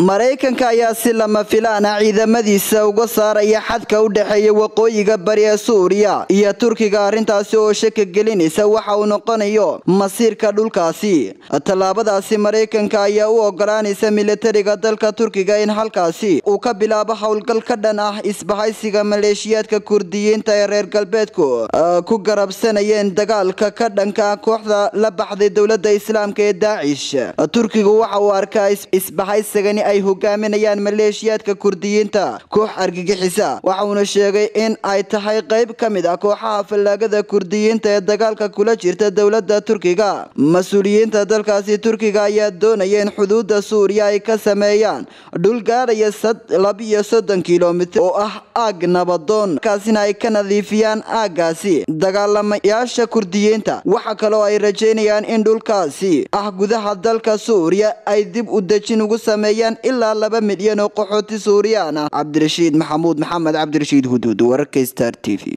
maraykanka ayaa si lama filaan ah ciidamadiisa uga saaraya xadka u dhexeeya waqooyiga bari ee suuriya iyo turkiga arrintaasi oo shaka gelinaysa waxa uu noqonayo masiirka dhulkaasi tallaabadaasi maraykanka ayaa u ogolaanaysa militariga dalka turkiga in halkaasi uu ka bilaabo howlgal ka dhan ah isbahaysiga maleeshiyaadka kurdiyiinta ee reer galbeedku ku garabsanayeen dagaalka ka dhanka kooxda la baxday dowlada islaamka ee daacish turkigu waxa uu arkaa isbahaysigani ay hogaaminayaan maleeshiyaadka kurdiyiinta koox argagixisa waxa uuna sheegay in ay tahay qayb ka mid ah kooxaha fallaagada kurdiyiinta ee dagaalka kula jirta dowlada turkiga mas-uuliyiinta dalkaasi turkiga ayaa doonaya in xuduuda suuriya ay ka sameeyaan dhul gaadhaya labiyo soddon kilomitr oo ah aag nabadoon kaasina ay ka nadiifiyaan aaggaasi dagaalamayaasha kurdiyiinta waxa kaloo ay rajeynayaan in dhulkaasi ah gudaha dalka suuriya ay dib u dejin ugu sameeyaan ilaa laba milyan oo qaxooti suuriyaan ah cabdirashiid maxamuud maxamed cabdirashiid huduud wararka star t v